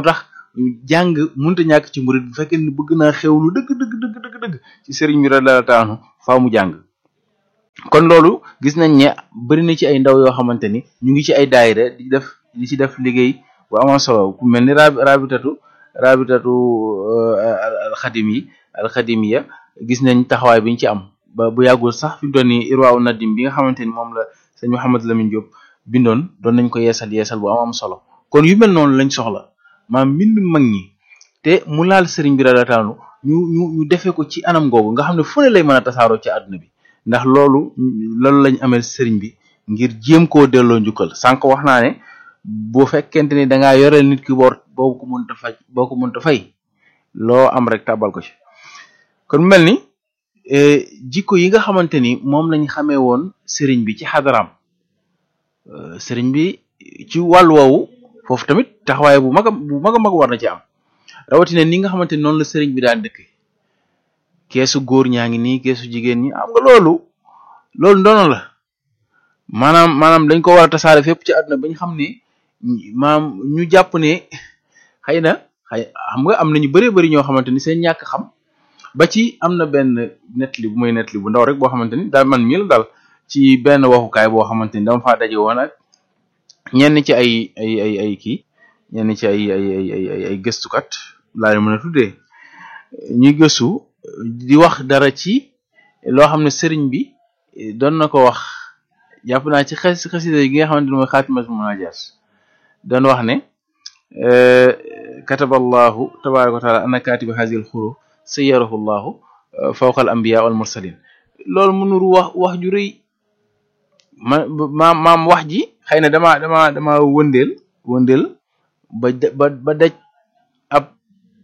jàng mënta ñàkk ci murid bu fekkee ni bëgg naa xewlu dëgg dëgg dëgg dëgg dëgg ci sëriñ bi radiyallahu ta'ala anhu faaw mu jàng kon loolu gis nañ ne bari na ci ay ndaw yoo xamante ni ñu ngi ci ay daayira di def di ci def liggéey bu amoon solo ku mel ni rabi rabitatu rabitatu alxadim yi alxadimiya gis nañ taxawaay bi ñu ci am ba bu yàggul sax fi mu doon nii irwaaw nadim bi nga xamante ni moom la sëñ Mouhamed Lamine Diop bindoon doon nañ ko yeesal yeesal bu am am solo kon yu mel noonu lañ soxla maam mbind mag ñi te mu laal sëriñ bi radataanu ñu ñu ñu defee ko ci anam googu nga xam ne fu ne lay mën a tasaaroo ci àdduna bi ndax loolu loolu lañ amel sëriñ bi ngir jéem koo delloo njukkal sànq wax naa ne bu fekkente ni dangaa yoreel nit ki boor boo ko mënta faj boo ko mënta fay loo am rek tàbbal ko ci kon mel ni jikko yi nga xamante ni moom lañ xamee woon sëriñ bi ci xadaraam sëriñ bi ci wàllu woowu foofu tamit taxawaay bu mag a bu mag a mag war na ci am rawatina ni nga xamante ni noonu la sëriñ bi daan dëkk keesu góor ñaa ngi nii keesu jigéen ñi am nga loolu loolu ndono la maanaam maanaam dañ ko war a tasaare fépp ci àdduna ba ñu xam ne maam ñu jàpp ne xëy na xëy xam nga am na ñu bëree bëri ñoo xamante ni seen ñàkk xam ba ci am na benn nettali bu muy nettali bu ndaw rek boo xamante ni daal man mii la daal ci benn waxukaay boo xamante ni dama faa daje woon ak ñenn ci ay ay ay ay kii ñenn ci ay ay ay ay ay gëstukat laa leen mën a tuddee ñuy gëstu di wax dara ci loo xam ne sëriñ bi doon na ko wax jàpp naa ci xes xasida yi nga xamante ni mooy xaatimas munajaat doon wax ne kataballahu tabaraka wa taala anna katiba hazil xuru sayyarahu llahu fawqa al anbiya wal mursalin loolu mu nuru wax wax ju rëy ma maam maam wax ji xëy na dama dama dama wëndeel wëndeel ba ba ba daj ab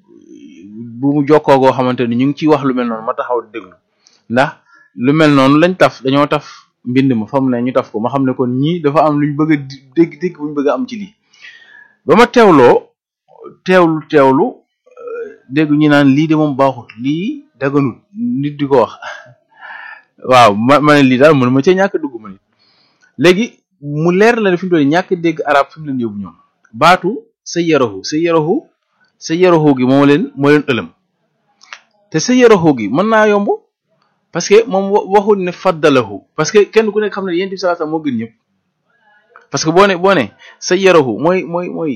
bu mu jokkoo goo xamante ni ñu ngi ciy wax lu mel noonu ma taxaw déglu ndax lu mel noonu lañ taf dañoo taf mbind ma fa mu ne ñu taf ko ma xam ne kon ñii dafa am luñ bëgg a dégg dégg buñ bëgg a am ci lii ba ma teewloo teewlu teewlu dégg ñu naan lii de moom baaxut lii daganut nit di ko wax waaw ma ma ne lii daal mënu ma cee ñàkk dugg ma nit léegi mu leer la ne fi mu toll ñàkk dégg arab fi mu leen yóbbu ñoom baatu sa yarahu sa yarahu sa yarahu gi moo leen moo leen ëlëm te sa yarahu gi mën naa yomb parce que moom waxul ne faddalahu parce que kenn ku nekk xam ne yéen bi sallallahu alayhi wasallam moo gën ñëpp parce que boo ne boo ne sa yarahu mooy mooy mooy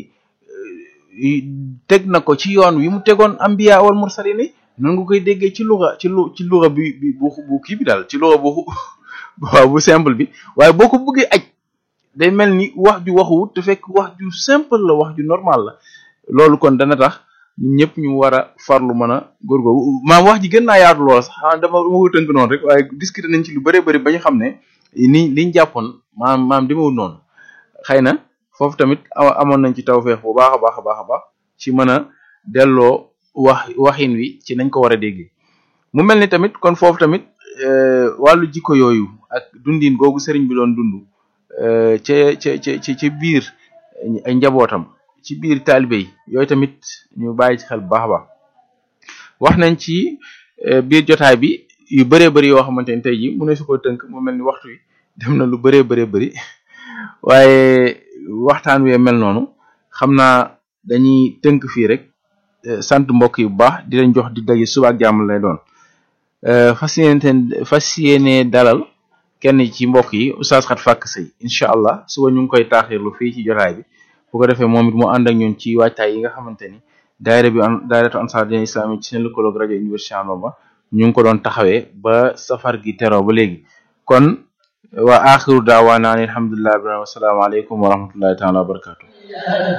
teg na ko ci yoon wi mu tegoon ambiya wal mursalin yi noonu nga koy déggee ci luxa ci lu ci luxa bi bi bu bu kii bi daal ci luxa bu waaw bu simple bi waaye boo ko bëggee aj day mel ni wax ju waxuwut te fekk wax ju simple la wax ju normal la loolu kon dana tax ñun ñëpp ñu war a farlu mën a góorgóorlu maam wax ji gën naa yaatu lool sax ah dama dama ko tënk noonu rek waaye discuter nañ ci lu bëree bëri ba ñu xam ne ni liñ jàppoon maam maam demewul noonu xëy na foofu tamit amoon nañ ci tawfeex bu baax a baax a baax a baax ci mën a delloo wax waxin wi ci nañ ko war a déggee mu mel ni tamit kon foofu tamit wàllu jikko yooyu ak dundin googu sëriñ bi doon dund ca ca ca ca biir ay njabootam ci biir taalibe yi yooyu tamit ñu bàyyi ci xel bu baax a baax wax nañ ci biir jotaay bi yu bëree bëri yoo xamante ni tey jii mu ne su ko tënk mu mel ni waxtu wi dem na lu bëree bëree bëri waaye waxtaan wee mel noonu xam naa dañuy tënk fii rek sant mbokk yi bu baax di leen jox di daje suba ak jàmm lay doon fas yéene fas yéene dalal kenn ci mbokk yi oustaz xat fàkk sëy incha allah suba ñu ngi koy taaxirlu fii ci jotaay bi bu ko defee moom it mu ànd ak ñun ci waajtaay yi nga xamante ni daayira bi daayiratu ansar din islami ci seen lëkkaloog rajo université Bamba ñu ngi ko doon taxawee ba safar gi teroo ba léegi kon wa axiru daawaana an alhamdulillahi rabbil alamin wa salaamu aleykum wa rahmatullahi taala wa barakatuh